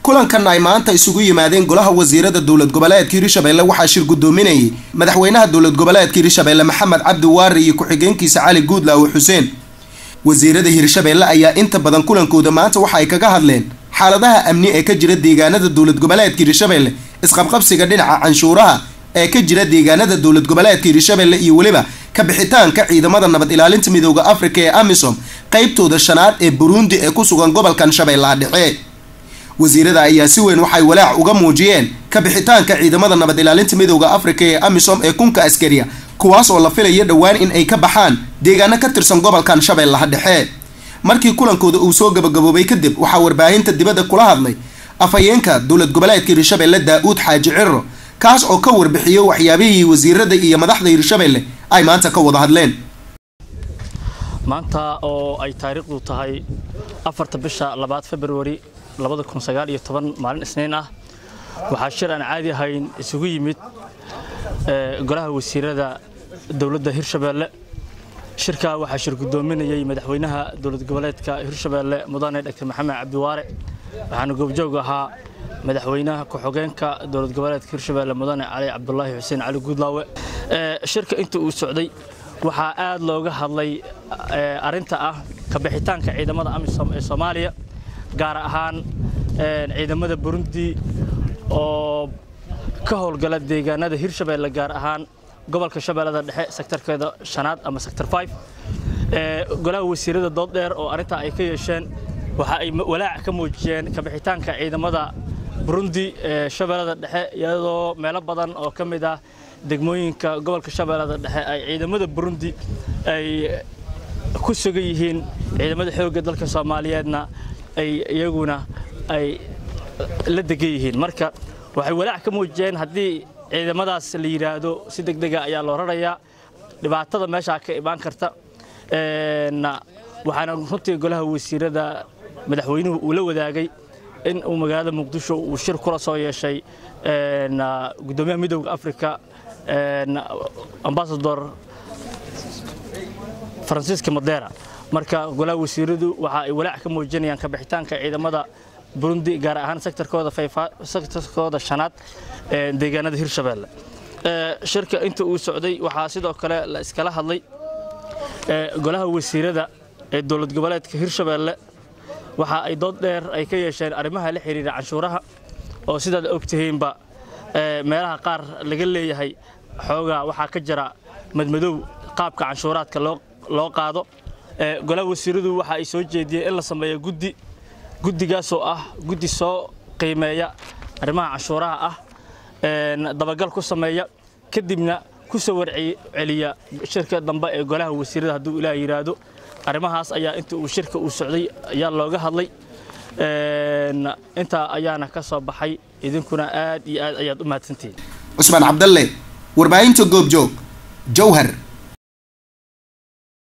kulankan ay maanta isugu yimaadeen golaha wasiirada dowlad goboleedka hirshabelle waxaa shir guddoominayay madaxweynaha dowlad goboleedka hirshabelle maxamed cabdi waari iyo ku-xigeenkiisa cali guudlaawe xuseen wasiirada hirshabelle ayaa inta badan kulankooda maanta waxa ay kaga hadleen xaaladaha amni ee ka jira deegaanada dowlad goboleedka hirshabelle isqabqabsiga dhinaca canshuuraha ee ka jira deegaanada dowlad goboleedka hirshabelle iyo weliba ka bixitaanka ciidamada nabad ilaalinta midooda afrika ee amisom qeybtooda shanaad ee burundi ee ku sugan gobolkan shabeellaha dhexe wasiirada ayaa si weyn waxay walaac uga muujiyeen ka bixitaanka ciidamada nabad ilaalinta midooda afrika ee amisom ee kunka askariya kuwaas oo la filaya dhowaan in ay ka baxaan deegaano ka tirsan gobolkan shabeellaha dhexe markii kulankooda uu soo gabagaboobay kadib waxaa warbaahinta dibadda kula hadlay afhayeenka dowlad goboleedka hirshabelle daa-uud xaaji ciro kaas oo ka warbixiyey waxyaabihii wasiirada iyo madaxda hirshabelle ay maanta ka wada hadleen maanta oo ay taariikhdu tahay afarta bisha labaad februari labada kun sagaal iyo toban maalin isniin ah waxaa shir aan caadi ahayn isugu yimid golaha wasiirada dowladda hirshabelle shirkaa waxaa shir guddoominayay madaxweynaha dowlad goboleedka hirshabelle mudane dr maxamed cabdiwaare waxaana goobjoog ahaa madaxweynaha ku-xogeenka dowlad goboleedka hirshabelle mudane cali cabdulaahi xuseen cali guudlaawe shirka inta uu socday waxaa aad looga hadlay arinta ah kabixitaanka ciidamada amisom ee soomaaliya gaar ahaan ciidamada burundi oo ka howlgala deegaanada hirshabelle gaar ahaan gobolka shabeellada dhexe sektarkeeda shanaad ama sector five golaha wasiirada dood dheer oo arrintaa ay ka yeesheen waxa ay walaac ka muujiyeen kabixitaanka ciidamada burundi ee shabeellada dhexe iyadoo meelo badan oo ka mid ah degmooyinka gobolka shabeellada dhexe ay ciidamada burundi ay ku sugan yihiin ciidamada xoogga dalka soomaaliyeedna ay iyaguna ay la degan yihiin marka waxay walaac ka muujiyeen haddii ciidamadaas la yidhaahdo si deg dega ayaa loo rarayaa dhibaatada meeshaa ka imaan karta waxaana runtii golaha wasiirada madaxweynuhu uu la wadaagay in uu magaalada muqdisho uu shir kula soo yeeshay gudoomiyaha midowda africa ambasador faransiiska madera marka golaha wasiiradu waxa ay walaac ka muujinayaan kabixitaanka ciidamada burundi gaar ahaan sektarkooda sektarkooda shanaad ee deegaanada hirshabelle shirka inta uu socday waxaa sidoo kale la iskala hadlay golaha wasiirada ee dowlad goboleedka hirshabelle waxa ay dood dheer ay ka yeesheen arrimaha la xiriira canshuuraha oo sidaad ogtihiinba meelaha qaar laga leeyahay xoogaa waxaa ka jira madmadow qaabka canshuuraadka loo qaado golaha wasiiradu waxa ay soo jeediyeen in la sameeyo guddi guddigaasoo ah guddi soo qiimeeya arrimaha canshuuraha ah dabagal ku sameeya kadibna ku soo warceliya shirka dambe ee golaha wasiirada hadduu ilaah yidhaahdo arrimahaas ayaa inta uu shirka uu socday ayaa looga hadlay intaa ayaana ka soo baxay idinkuna aad iyo aad ayaad u mahadsantihiin cusmaan cabdalle warbaahinta goobjoog jowhar